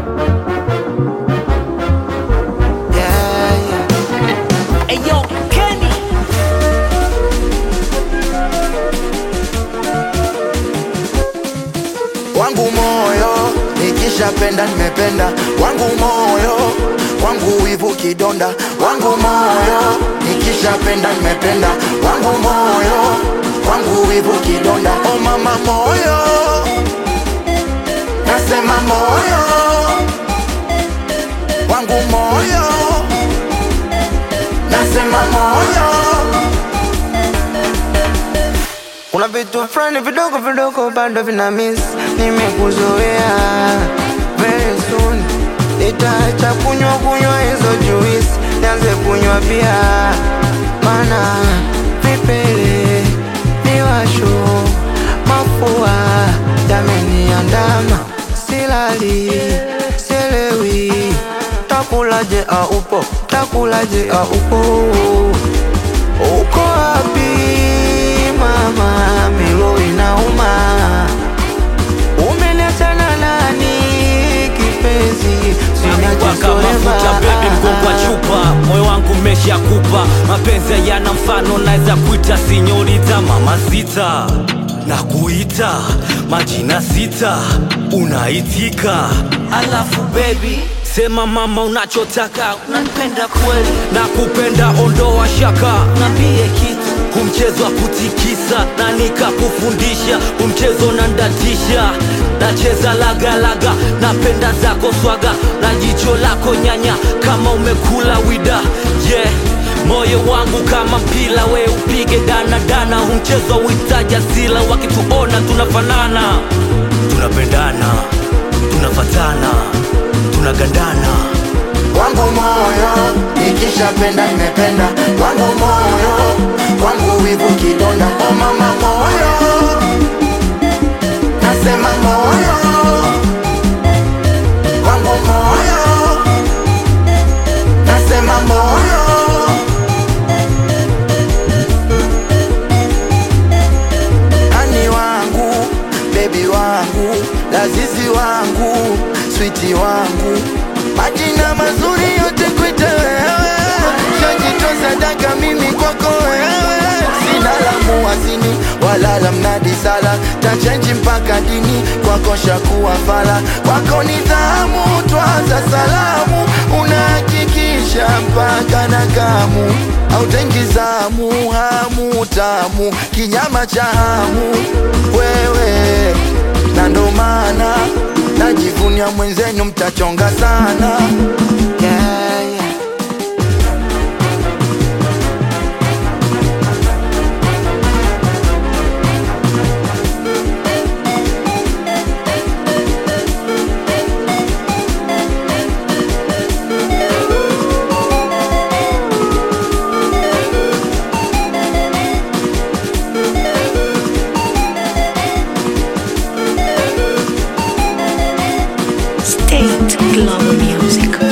Yeah, yeah. Hey yo, Kenny. wangu moyo nikishapenda nimependa wangu moyo wangu wivu kidonda wangu moyo nikishapenda nimependa wangu moyo wangu wivu kidonda o mama moyo nasema moyo wangu moyo nasema moyo kuna vitu fulani vidogo vidogo bado vina miss nimekuzoea very soon nitaacha kunywa kunywa hizo juice nianze kunywa pia mana vipele miwasho mafua yameniandama silali sielewi takulaje aupo takulaje aupo uko wapi mama milo inauma umeniachana nani kipenzi Waka mafuta baby mgongo wa chupa moyo wangu mesha kupa mapenzi yana mfano naweza kuita sinyorita mama sita na kuita majina sita unaitika alafu baby sema mama unachotaka unanipenda kweli na kupenda ondoa shaka nambie kitu kumchezo wa kutikisa na nikakufundisha umchezo na ndatisha nacheza lagalaga napenda zako swaga na jicho lako nyanya kama umekula wida yeah moyo wangu kama mpila we upige danadana humchezo witaja sila wakituona tunafanana tunapendana tunafatana tunagandana wangu moyo nikishapenda nimependa wangu moyo wangu wivu kidonda o mama moyo nasema moyo wangu moyo nasema moyo ani wangu bebi wangu lazizi wangu switi wangu majina mazuri yote kwite wewe shajitoa sadaka mimi kwako wewe sina lamu wazini wala la mnadi sala tachenji mpaka dini kwako shakuwa fala kwako nidhamu twaza salamu unahakikisha mpaka na kamu autengizamu hamu tamu kinyama cha hamu wewe na ndo maana najivunia mwenzenu mtachonga sana yeah, yeah. State Global Music.